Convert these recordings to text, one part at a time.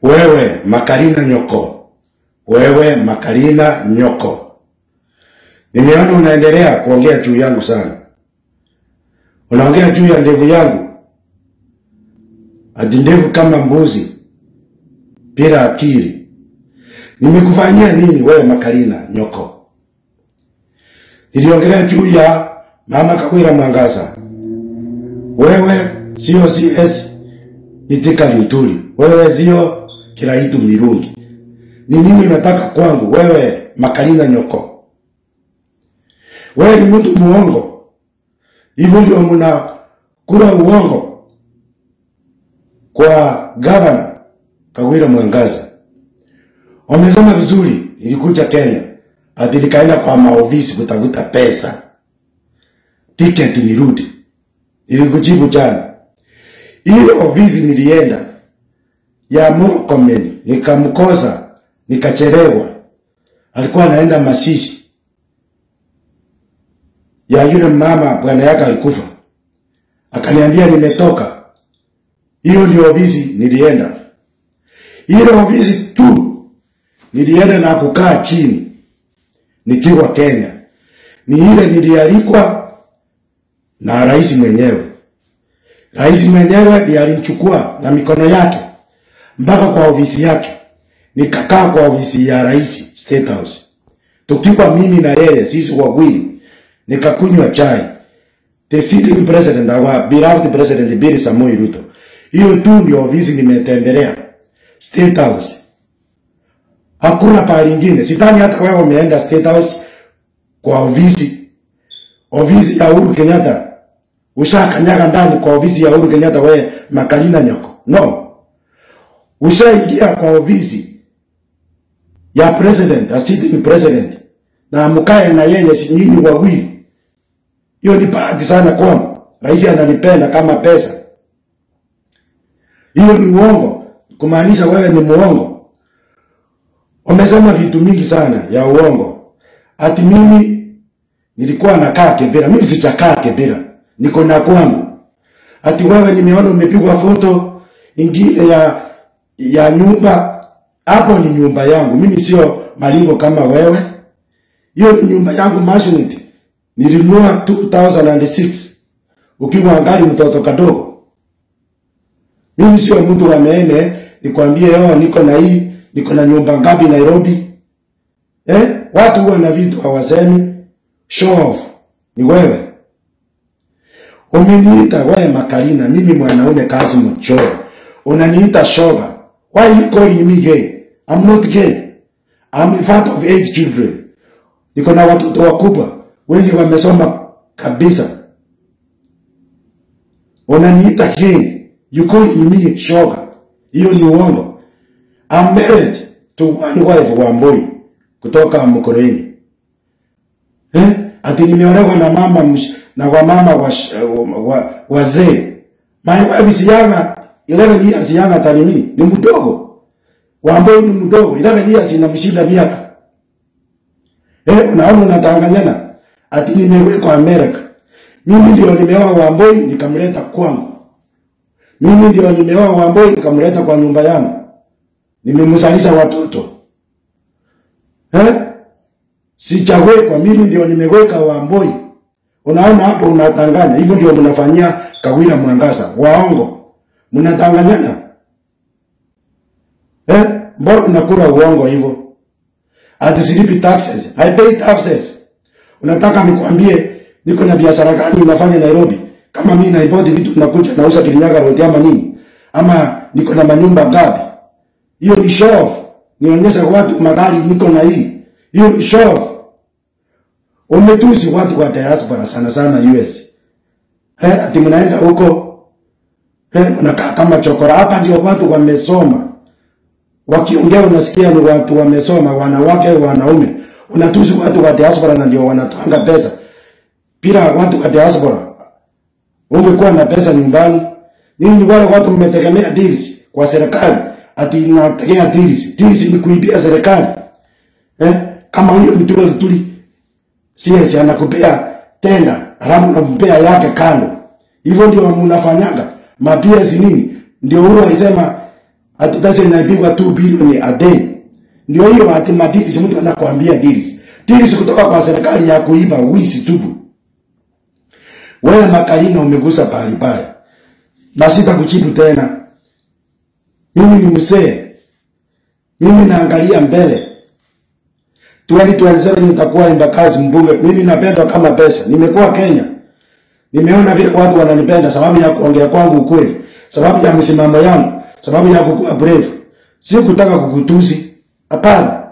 Wewe Makarina Nyoko, wewe Makarina Nyoko, nimeona unaendelea kuongea juu yangu sana. Unaongea juu ya ndevu yangu, ati ndevu kama mbuzi bila akili. Nimekufanyia nini wewe Makarina Nyoko? Niliongelea juu ya mama Kawira Mwangaza. Wewe sio CS Mitika Lintuli, wewe sio Kiraitu Mirungi. Ni nini unataka kwangu wewe Makarina Nyoko? Wewe ni mtu muongo, hivyo ndio mnakula uongo kwa gavana Kawira Mwangaza. Wamesema vizuri, ilikuja Kenya ati nikaenda kwa maofisi kutafuta pesa tiketi nirudi. Nilikujibu jana, ile ofisi nilienda ya Murkomen nikamkosa, nikachelewa. Alikuwa anaenda mashishi ya yule mama, bwana yake alikufa, akaniambia nimetoka. Hiyo ndio ofisi nilienda. Ile ofisi tu nilienda na kukaa chini nikiwa Kenya, ni ile nilialikwa na rais mwenyewe. Rais mwenyewe ndiye alimchukua na mikono yake mpaka kwa ofisi yake, nikakaa kwa ofisi ya rais State House, tukiwa mimi na yeye, sisi wawili, nikakunywa chai. The sitting president, our beloved president Bill Samoei Ruto. Hiyo tu ndio ofisi nimetembelea State House, hakuna pahali ingine. Sidhani hata wewe umeenda State House kwa ofisi ofisi ya Uhuru Kenyatta ushakanyaga ndani kwa ofisi ya Uhuru Kenyatta, wewe Makarina Nyoko? No, ushaingia kwa ofisi ya president, a sitting president, na mkae na yeye, si nyinyi wawili. Hiyo ni bahati sana kwangu, rais ananipenda kama pesa. Hiyo ni uongo, kumaanisha wewe ni muongo. Wamesema vitu mingi sana ya uongo, ati mimi nilikuwa nakaa Kibera. Mimi sijakaa Kibera, niko na kwangu. Ati wewe nimeona umepigwa foto ingine ya ya nyumba, hapo ni nyumba yangu. Mimi sio malingo kama wewe, hiyo ni nyumba yangu Masunit. Nilinunua 2006 ukiwa angali mtoto kadogo. Mimi sio mtu wa meme nikwambie, oh, niko na hii, niko na nyumba ngapi Nairobi. Eh, watu huwa na vitu hawasemi show off ni wewe. Umeniita wewe Makarina, mimi mwanaume kazi mchoro, unaniita shoga. Why you calling me gay? I'm not gay. I'm a father of eight children. Niko na watoto wakubwa wengi wamesoma kabisa. Unaniita gay, you calling me shoga. Hiyo ni uongo. I'm married to one wife wa Mboi kutoka Mkoreni. Eh? Ati nimeolewa na mama msh, na wamama wa, wa, wazee. My wife is younger, 11 years younger than me. Ni mdogo. Wamboi ni mdogo, 11 years inamshinda miaka. Eh, unaona unatanganyana. Ati nimewekwa America. Mimi ndio nimeoa Wamboi nikamleta kwangu. Mimi ndio nimeoa Wamboi nikamleta kwa nyumba yangu. Nimemzalisha watoto. Eh? Sijawekwa, mimi ndio nimeweka Wamboi. Unaona hapo unatanganya. Hivyo ndio mnafanyia Kawira Mwangaza. Waongo. Mnatanganyana. Eh? Mbona unakula uongo hivyo? Ati silipi taxes. I pay taxes. Unataka nikwambie niko na biashara gani unafanya Nairobi? Kama mimi naipoti vitu nakuja nauza Kirinyaga Road ama nini? Ama niko na manyumba ngapi? Hiyo ni show off. Nionyesha watu magari niko na hii. Hiyo ni show off. Umetusi watu wa diaspora sana sana US. Eh, ati mnaenda huko eh, mnakaa kama chokora. Hapa ndio watu wamesoma, wakiongea unasikia ni watu wamesoma, wanawake wanaume. Unatusi watu wa diaspora na ndio wanatanga pesa. Bila watu wa diaspora ungekuwa na pesa nyumbani. Nyinyi wale watu mmetegemea deals kwa serikali, ati inategea deals. Deals ni kuibia serikali eh, kama huyo mtu alituli CS anakupea tenda, alafu unampea yake kando. Hivyo ndio mnafanyaga. Mapiesi nini? Ndio huyo alisema ati pesa inaipigwa 2 bilioni a day. Ndio hiyo ati madili mtu anakuambia deals. Deals kutoka kwa serikali ya kuiba wizi tupu. Wewe Makalina umegusa pahali paya. Na sitakujibu tena. Mimi ni mzee. Mimi naangalia mbele. 2027 nitakuwa Embakasi mbunge. Mimi napendwa kama pesa. Nimekuwa Kenya. Nimeona vile watu wananipenda sababu ya kuongea kwangu ukweli, sababu ya msimamo yangu, sababu ya kukuwa brave. Si kutaka kukutusi. Hapana.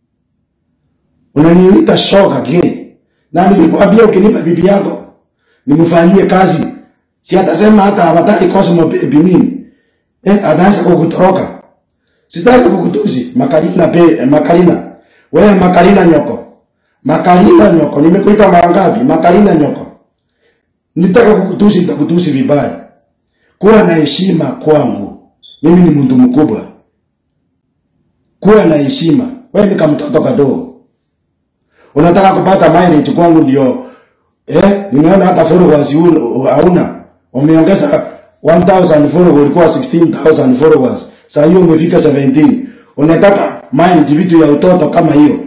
Unaniita shoga gay. Na nilikwambia ukinipa bibi yako nimfanyie kazi. Si atasema hata habataki Cosmo baby mimi. Eh, ataanza kukutoroka. Sitaki kukutusi. Makalina pe, eh, Makalina. Wewe Makalina nyoko. Makalina nyoko. Nimekuita mara ngapi? Makalina nyoko. Nitaka kukutusi nitakutusi vibaya. Kuwa na heshima kwangu. Mimi ni mtu mkubwa. Kuwa na heshima. Wewe ni kama mtoto kadogo. Unataka kupata mileage kwangu ndio eh, nimeona hata followers huna- hauna. Umeongeza 1000 followers ulikuwa 16000 followers. Sasa hiyo umefika 17. Unataka mileage vitu ya utoto kama hiyo.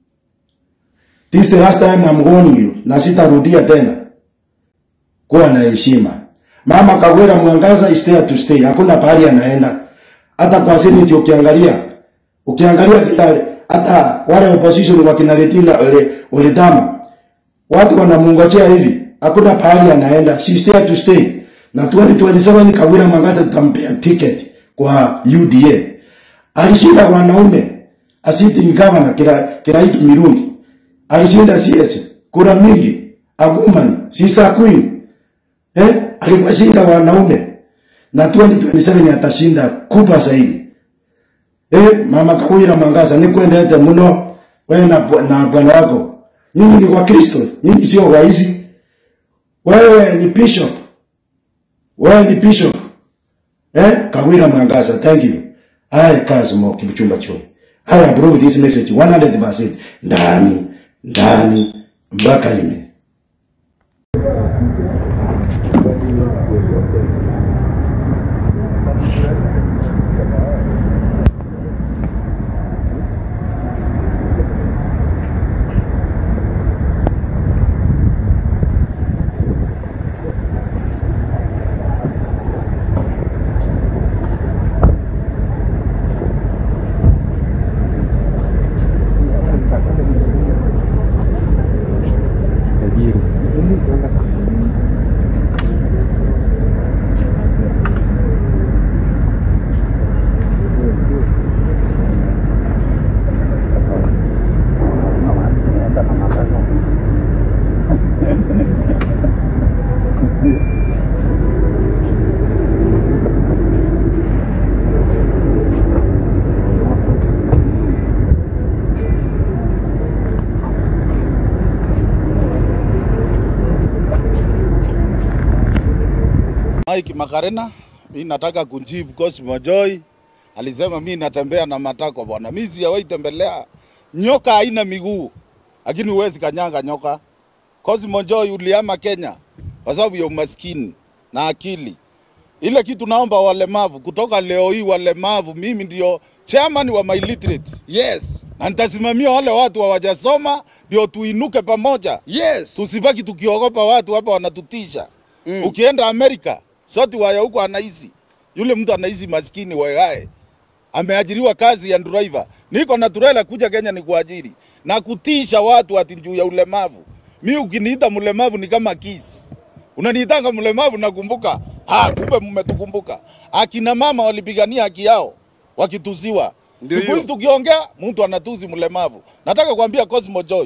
This the last time I'm warning you na sitarudia tena. Kuwa na heshima. Mama Kagwera Mwangaza is there to stay. Hakuna pahali anaenda. Hata kwa Senate ukiangalia, ukiangalia kila hata wale opposition wakina Letina ole Oledama watu wanamungojea hivi. Hakuna pahali anaenda. She is there to stay. Na 2027 Kagwera Mwangaza tutampea ticket kwa UDA. Alishinda wanaume asiti governor kila Kiraitu Mirungi. Alishinda CS kura mingi. Aguman, Sisa Queen. Eh? Alikuwa shinda wanaume. Na 2027 atashinda kubwa zaidi. Eh, mama Kawira Mangaza ni kuendete mno wewe na na bwana wako. Nyinyi ni wa Kristo, nyinyi sio waizi. Wewe ni bishop. Wewe ni bishop. Eh? Kawira Mangaza, thank you. I Kazmo Kibuchumba Choi. I approve this message 100% ndani ndani mpaka ime. Mike Makarena, mi nataka kunjibu Cosmo Joy alisema mi natembea na matako bwana. Mi sijawahi tembelea nyoka, haina miguu, lakini huwezi kanyanga nyoka. Cosmo Joy uliama Kenya kwa sababu ya umaskini na akili. Ile kitu naomba walemavu kutoka leo hii, walemavu, mimi ndio chairman wa my literate. Yes. na nitasimamia wale watu hawajasoma ndio tuinuke pamoja Yes. tusibaki tukiogopa watu hapa wanatutisha mm. ukienda amerika soti waya huko anaishi yule mtu anaishi maskini wayae ameajiriwa kazi ya driver niko na turela kuja kenya ni kuajiri na kutisha watu ati juu ya ulemavu mi ukiniita mlemavu ni kama kisi unaniitanga mlemavu nakumbuka ah kumbe mmetukumbuka akina mama walipigania haki yao wakituziwa Ndio siku hizi hiyo. tukiongea mtu anatuzi mlemavu nataka kuambia Cosmo Joy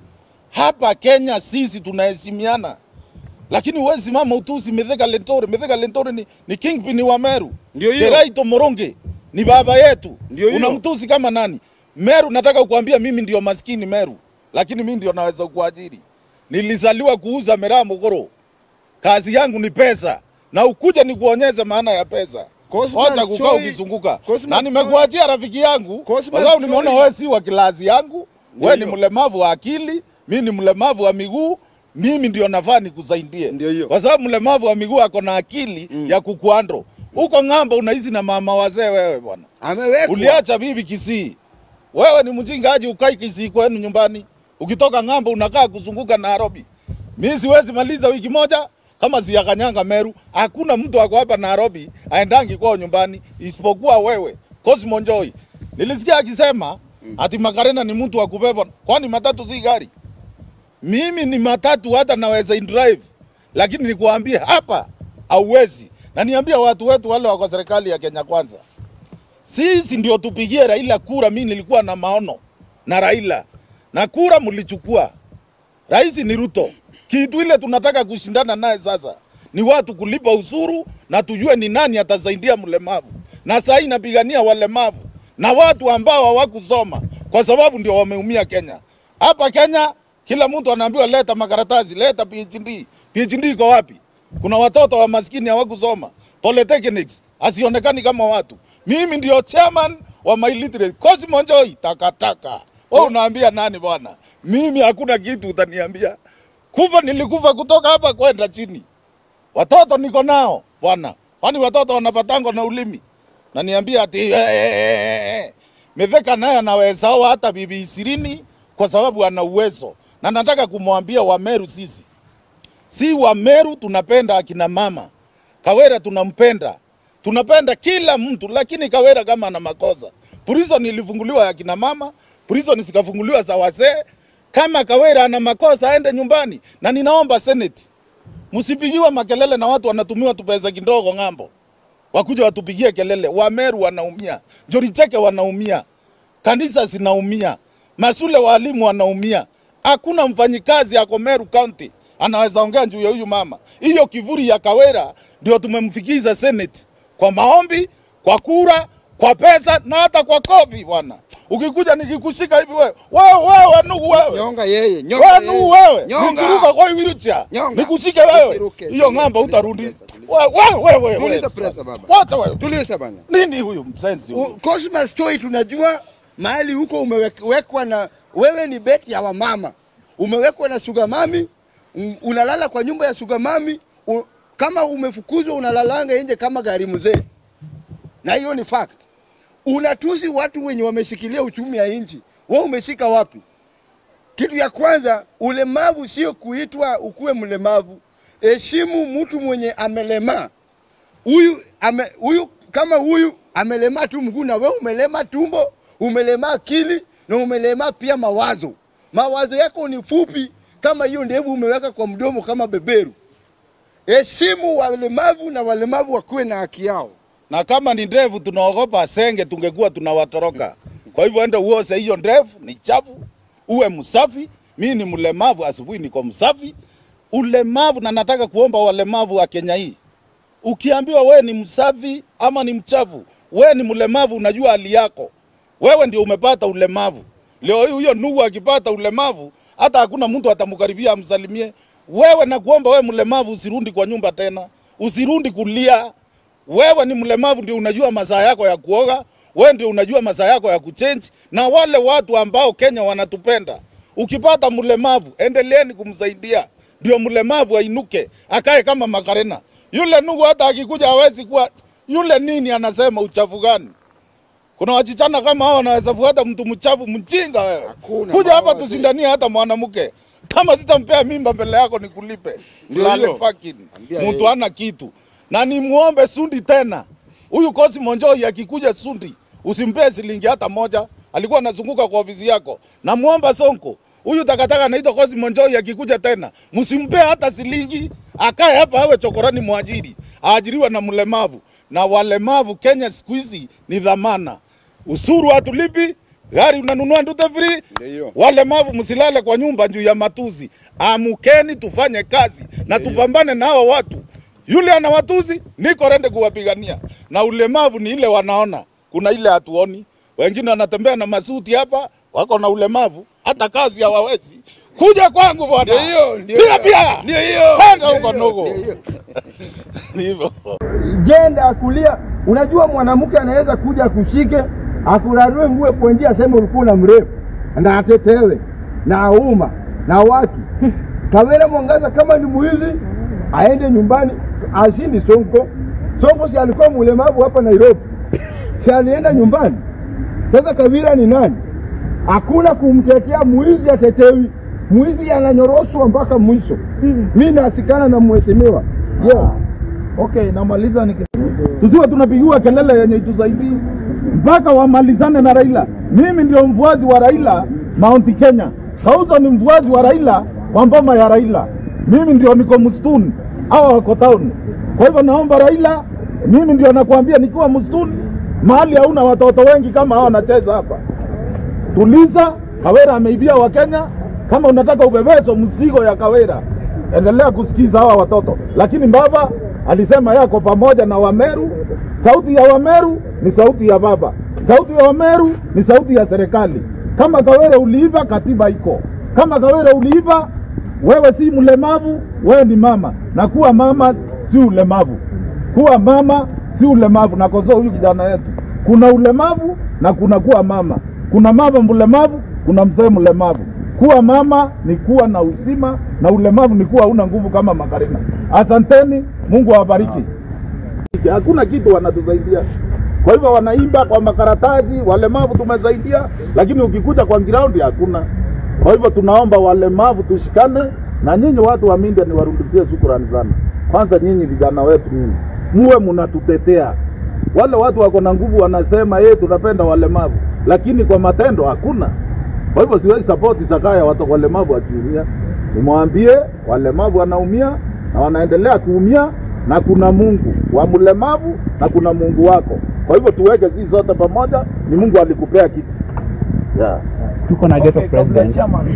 hapa Kenya sisi tunaheshimiana, lakini huwezi simama utusi Mithika Lentore. Mithika Lentore ni, ni kingpin wa Meru. Ndio hiyo. Keraito Moronge ni baba yetu. Ndio hiyo. Unamtusi kama nani? Meru, nataka kuambia mimi ndio maskini Meru, lakini mimi ndio naweza kuajiri. Nilizaliwa kuuza miraa Mogoro, kazi yangu ni pesa, na ukuja ni kuonyesha maana ya pesa. Cosmas Wacha kukaa Choi- ukizunguka, Cosmas na nimekuachia rafiki yangu Cosmas kwa sababu nimeona Choi- wewe si wa kilasi yangu, wewe ni hiyo. mlemavu wa akili, mimi ni mlemavu wa miguu, mimi ndio nafaa nikusaidie, Ndio hiyo. kwa sababu mlemavu wa miguu ako na akili mm. ya kukuandro. Huko ng'ambo unaishi na mama wazee wewe bwana. Amewekwa. Uliacha bibi Kisii. Wewe ni mjingaji ukai Kisii kwenu nyumbani. Ukitoka ng'ambo unakaa kuzunguka Nairobi. Mimi siwezi maliza wiki moja kama sijakanyanga Meru. Hakuna mtu ako hapa Nairobi aendangi kwao nyumbani isipokuwa wewe Cosmo Njoi. Nilisikia akisema ati Makarena ni mtu wa kubeba, kwani matatu si gari? Mimi ni matatu, hata naweza drive, lakini nikuambie hapa hauwezi. Na niambia watu wetu wale wako serikali ya Kenya Kwanza, sisi ndio tupigie Raila kura. Mimi nilikuwa na maono na Raila na kura mlichukua. Rais ni Ruto. Kitu ile tunataka kushindana naye sasa ni watu kulipa ushuru na tujue ni nani atasaidia mlemavu, na saa hii napigania walemavu na watu ambao hawakusoma kwa sababu ndio wameumia Kenya. Hapa Kenya kila mtu anaambiwa leta makaratasi, leta PhD. PhD iko wapi? Kuna watoto wa maskini hawakusoma polytechnics, asionekani kama watu. Mimi ndio chairman wa my literate Cosmo Njoi, takataka. Wewe unaambia nani bwana? Mimi hakuna kitu utaniambia. Kufa nilikufa kutoka hapa kwenda chini. Watoto niko nao bwana, kwani watoto wanapatangwa na ulimi? Na niambia ati eh, eh, eh, eh. Mitheka naye anaweza oa hata bibi ishirini kwa sababu ana uwezo, na nataka kumwambia Wameru, sisi si Wameru tunapenda akina mama. Kawera tunampenda, tunapenda kila mtu, lakini Kawera kama ana makosa, prison ilifunguliwa ya kina mama, prison zikafunguliwa za wazee. Kama Kawera ana makosa aende nyumbani, na ninaomba Senate msipigiwe makelele na watu wanatumiwa tupesa kidogo ng'ambo, wakuja watupigie kelele. Wameru wanaumia, Joricheke wanaumia, kanisa zinaumia, masule walimu wanaumia. Hakuna mfanyikazi ako Meru County anaweza ongea juu ya huyu mama. Hiyo kivuli ya Kawera ndio tumemfikiza Senate kwa maombi, kwa kura, kwa pesa na hata kwa kofi bwana. Ukikuja nikikushika hivi wewe, wewe wewe nugu wewe. Nyonga yeye, nyonga Wewe yeye. nu wewe, Nyonga. nikiruka kwa hii wheelchair, Nyonga. nikushike wewe. Usiruke. Hiyo Tuliza, ng'amba tuliza, utarudi. tuliza, tuliza. Wewe wewe wewe. Tuliza wewe. presa, baba. Wacha wewe. Tuliza bana. Nini huyu msensi huyu? U- Cosmas Story tunajua mahali huko umewekwa na wewe ni beti ya wamama, umewekwa na sugar mami, un- unalala kwa nyumba ya sugar mami. u- Kama umefukuzwa unalalanga nje kama gari mzee, na hiyo ni fact. Unatusi watu wenye wameshikilia uchumi ya nchi, wewe umeshika wapi? Kitu ya kwanza, ulemavu sio kuitwa ukuwe mlemavu. Heshimu mtu mwenye amelemaa huyu ame, huyu kama huyu amelemaa tu mguu na wewe umelema tumbo, umelema akili na umelema pia mawazo. Mawazo yako ni fupi kama hiyo ndevu umeweka kwa mdomo kama beberu. Heshimu walemavu na walemavu wakuwe na haki yao. na kama ni ndevu tunaogopa senge, tungekuwa tunawatoroka. Kwa hivyo enda uose hiyo ndevu, ni chafu, uwe msafi. Mimi ni mlemavu, asubuhi niko msafi. Ulemavu, na nataka kuomba walemavu wa Kenya hii, ukiambiwa wewe ni msafi ama ni mchafu, wewe ni mlemavu, unajua hali yako, wewe ndio umepata ulemavu. Leo hii huyo ndugu akipata ulemavu, hata hakuna mtu atamkaribia amsalimie. Wewe nakuomba wewe mlemavu, usirundi kwa nyumba tena, usirundi kulia. Wewe ni mlemavu, ndio unajua masaa yako ya kuoga, wewe ndio unajua masaa yako ya kuchange. Na wale watu ambao Kenya wanatupenda, ukipata mlemavu, endeleeni kumsaidia, ndio mlemavu ainuke, akae kama Makarena. Yule ndugu hata akikuja hawezi kuwa yule nini, anasema uchafu gani? Kuna wachichana kama hao wanaweza fuata mtu mchafu mjinga wewe. Hakuna, Kuja hapa mawazo. tushindanie hata mwanamke. Kama sitampea mimba mbele yako nikulipe. Ndio Lale hiyo. fucking. Ambia Mtu yeye. ana kitu. Na nimuombe Sundi tena. Huyu Cosmo Njoi akikuja Sundi, usimpee shilingi hata moja. Alikuwa anazunguka kwa ofisi yako. Na muomba Sonko. Huyu takataka anaitwa Cosmo Njoi akikuja tena, msimpee hata shilingi. Akae hapa awe chokorani mwajiri. Aajiriwa na mlemavu. Na walemavu Kenya siku hizi ni dhamana. Usuru hatulipi, gari unanunua ndute free. Ndio hiyo. Walemavu msilale kwa nyumba juu ya matuzi. Amukeni tufanye kazi na tupambane na hawa watu. Yule ana watuzi, niko rende kuwapigania. Na ulemavu ni ile wanaona, kuna ile hatuoni. Wengine wanatembea na masuti hapa, wako na ulemavu, hata kazi hawawezi. Kuja kwangu bwana. Ndio hiyo, ndio Pia hiyo. pia. Ndio hiyo. Kwenda Ndio huko hiyo, ndogo. ndio hiyo. Ni hivyo. jenda kulia. Unajua mwanamke anaweza kuja akushike akurarue nguo kwa njia, aseme ulikuwa na mrefu na atetewe na auma na watu Kawera Mwangaza kama ni mwizi aende nyumbani, asindi Sonko. Sonko si alikuwa mlemavu hapa Nairobi, si alienda nyumbani. Sasa Kawira ni nani? Hakuna kumtetea mwizi, atetewi mwizi, ananyoroswa mpaka mwisho. Mi nasikana na mheshimiwa yes. Okay, namaliza nikisema tusiwe tunapigiwa kelele yenye itusaidii mpaka wamalizane na Raila. Mimi ndio mfuasi wa Raila Mount Kenya, Kausa ni mfuasi wa Raila kwa mboma ya Raila. Mimi ndio niko msituni, hawa wako town. Kwa hivyo naomba Raila, mimi ndio nakwambia, nikiwa msituni mahali hauna watoto wengi kama hawa wanacheza hapa, tuliza. Kawera ameibia Wakenya. Kama unataka ubebezo mzigo ya Kawera, endelea kusikiza hawa watoto, lakini baba alisema yako pamoja na Wameru. Sauti ya Wameru ni sauti ya baba, sauti ya Wameru ni sauti ya serikali. Kama Kawere uliiba, katiba iko. Kama Kawere uliiba, wewe si mlemavu, wewe ni mama, na kuwa mama si ulemavu. Kuwa mama si ulemavu. Nakosoa huyu kijana yetu, kuna ulemavu na kuna kuwa mama. Kuna mama mlemavu, kuna mzee mlemavu. Kuwa mama ni kuwa na uzima na ulemavu ni kuwa una nguvu kama Makarina. Asanteni, Mungu awabariki. Hakuna kitu wanatusaidia. Kwa hivyo wanaimba kwa makaratasi, walemavu tumesaidia, lakini ukikuja kwa ground hakuna. Kwa hivyo tunaomba walemavu tushikane, na nyinyi watu wa Mindia niwarudishie shukrani sana. Kwanza nyinyi vijana wetu, nyinyi muwe mnatutetea. Wale watu wako na nguvu wanasema yeye tunapenda walemavu, lakini kwa matendo hakuna. Kwa hivyo siwezi support Sakaya watu walemavu wakiumia. Nimwambie walemavu wanaumia na wanaendelea kuumia, na kuna Mungu wa mlemavu na kuna Mungu wako. Kwa hivyo tuweke sisi zote pamoja, ni Mungu alikupea kitu yeah. tuko na ghetto president.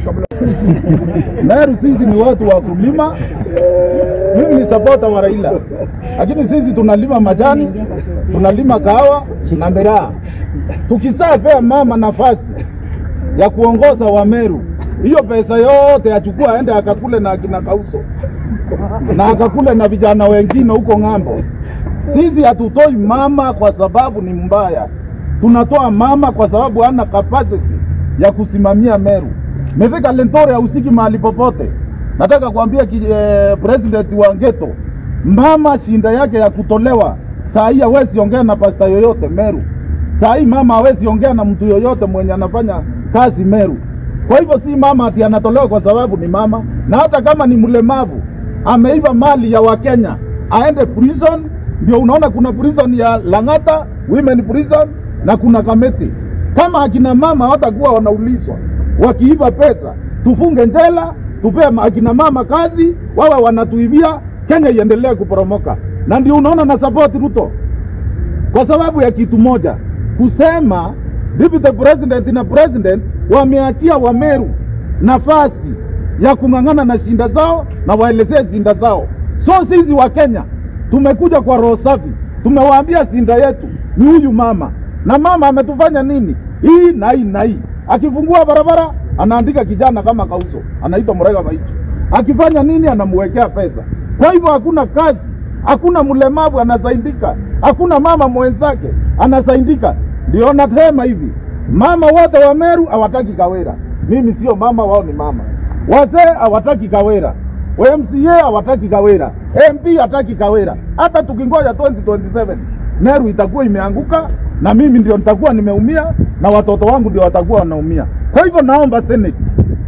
Meru sisi ni watu wa kulima. Mimi ni supporter wa Raila, lakini sisi tunalima majani, tunalima kahawa na miraa. Tukisapea mama nafasi ya kuongoza wa Meru, hiyo pesa yote achukua aende akakule na akina Kauso na akakule na vijana wengine huko ng'ambo. Sisi hatutoi mama kwa sababu ni mbaya, tunatoa mama kwa sababu hana capacity ya kusimamia Meru. Mefika Lentore hausiki mahali popote. Nataka kuambia ki, eh, president wa Ngeto, mama shinda yake ya kutolewa saa hii hawezi ongea na pasta yoyote Meru. Saa hii mama hawezi ongea na mtu yoyote mwenye anafanya kazi Meru. Kwa hivyo si mama ati anatolewa kwa sababu ni mama, na hata kama ni mlemavu ameiba mali ya Wakenya aende prison. Ndio unaona kuna prison ya Lang'ata women prison na kuna Kamiti. Kama akina mama hawatakuwa wanaulizwa wakiiba pesa, tufunge njela, tupee ma- akina mama kazi, wawe wanatuibia, Kenya iendelee kuporomoka. Na ndio unaona na support Ruto kwa sababu ya kitu moja, kusema deputy president na president wameachia Wameru nafasi ya kung'ang'ana na shinda zao na waelezee shinda zao. So sisi wa Kenya tumekuja kwa roho safi, tumewaambia shinda yetu ni huyu mama, na mama ametufanya nini? Hii na hii na hii. Akifungua barabara anaandika kijana kama Kauso, anaitwa Murega Maicho. Akifanya nini? Anamwekea pesa. Kwa hivyo hakuna kazi, hakuna mlemavu anasaidika, hakuna mama mwenzake anasaidika. Ndio nasema hivi, mama wote wa Meru hawataki Kawera. Mimi sio mama, wao ni mama. Wazee hawataki Kawera, MCA hawataki Kawera, MP hataki Kawera. Hata tukingoja 2027 Meru itakuwa imeanguka na mimi ndio nitakuwa nimeumia na watoto wangu ndio watakuwa wanaumia. Kwa hivyo naomba Senate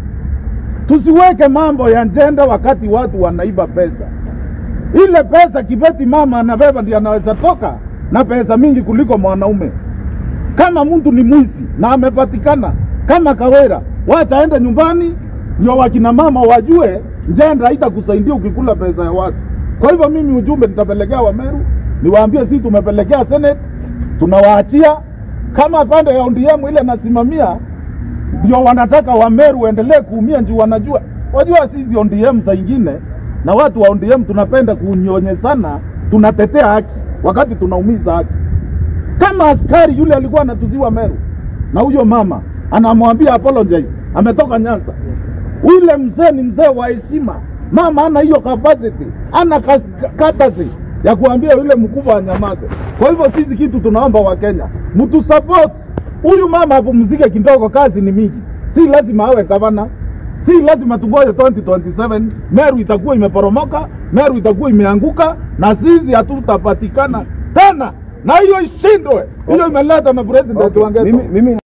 tusiweke mambo ya njenda wakati watu wanaiba pesa. Ile pesa Kibeti mama anabeba ndio anaweza toka na pesa mingi kuliko mwanaume. Kama mtu ni mwizi na amepatikana kama Kawera, wacha aende nyumbani, ndio wakina mama wajue njenda haitakusaidia ukikula pesa ya watu. Kwa hivyo mimi ujumbe nitapelekea Wameru, niwaambie sisi tumepelekea Senate, tunawaachia kama pande ya ODM ile nasimamia ndio wanataka Wameru waendelee kuumia juu wanajua wajua sisi ODM saa ingine na watu wa ODM tunapenda kunyonyesana, tunatetea haki wakati tunaumiza haki. Kama askari yule alikuwa anatuziwa Meru na huyo mama anamwambia apologize, ametoka Nyanza. Ule mzee ni mzee wa heshima, mama ana hiyo capacity, ana katasi ya kuambia yule mkubwa anyamaze. Kwa hivyo sisi kitu tunaomba Wakenya mtu support huyu mama apumzike kidogo, kazi ni mingi, si lazima awe gavana, si lazima tungoje 2027 Meru itakuwa imeporomoka, Meru itakuwa imeanguka, na sisi hatutapatikana tena, na hiyo ishindwe. Hiyo imeletwa na president wa Ghetto. mimi, mimi